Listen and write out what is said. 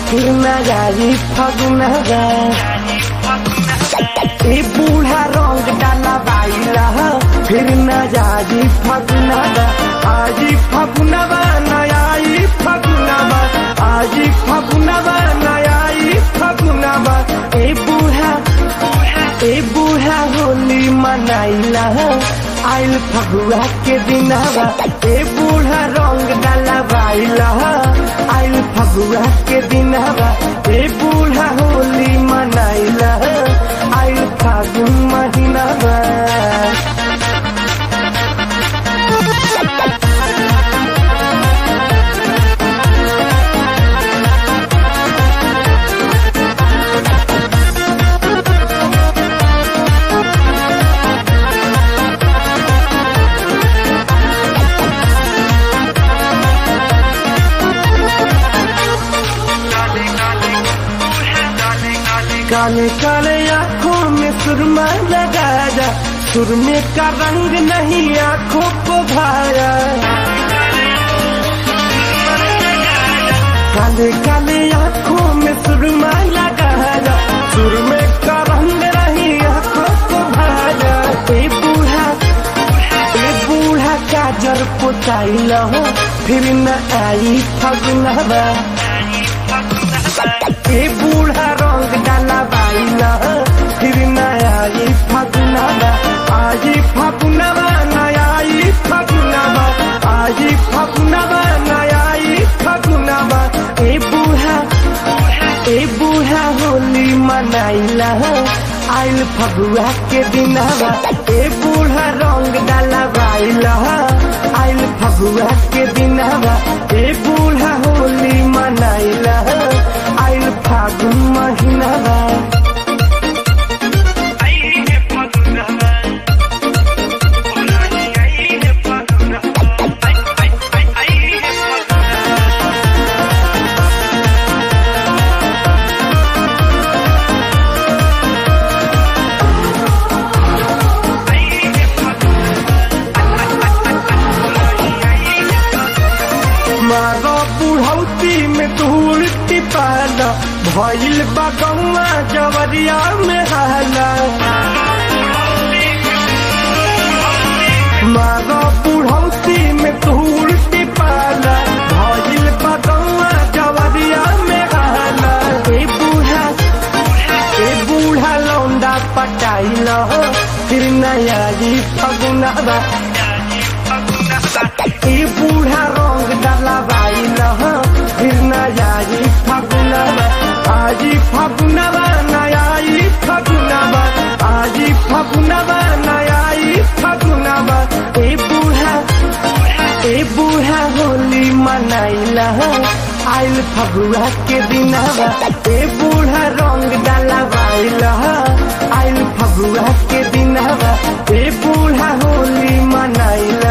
फिर न जाई फगुनवा ए बूढ़ा रंग डाला बाइला फिर न जाई फगुनवा आजी फगुनवा नयाई फगुनवा आजी फगुनवा नयाई फगुनवा ए बूढ़ा ए बूढ़ा होली मनाइला आइल फगुआ के दिनवा ए बूढ़ा रंग डाला बाइला आइल फगुआ के दिनवा ए बूढ़ा होली मनाइला आइल फागुन महीनावा काले काले आंखों में सुरमा लगा जा सुरमे का रंग नहीं आंखों को भाया काले काले आंखों में सुरमा लगा जा सुरमे का रंग नहीं आंखों को भाया ए बूढ़ा ए बूढ़ा काजर पुताई लहो फिर न आई फगुनवा ए बूढ़ा रंग डाला बाइला फिर नया ई फगुनवा आजी फगुनवा नया ई फगुनवा आजी फगुनवा नया ई फगुनवा ए बूढ़ा ए बूढ़ा होली मनाइला आइल फगुआ के दिनवा ए बूढ़ा रंग डाला बाइला आइल फगुआ के दिनवा ए बूढ़ा होली मनाइला आइल फागुन महीनावा मारो बुढ़ौती में धूल टिपाला भइल बगौआ जवरिया में हाला मारो बुढ़ौती में धूल टिपाला भइल बगौआ जवरिया में हाला ए बूढ़ा ए बूढ़ा लौंडा पटाइल फिर नया जी फगुनवा ए बूढ़ा रंग डाला बाइल फिर नया जी फगुनवा आजी फगुनवा नया ई फगुनवा आजी फगुनवा नया ई फगुनवा ए बूढ़ा ए बूढ़ा होली मनाइला आइल फगुआ के दिनवा ए बूढ़ा रंग डाला बाइल आइल फगुआ के दिनवा ए बूढ़ा होली मनाइला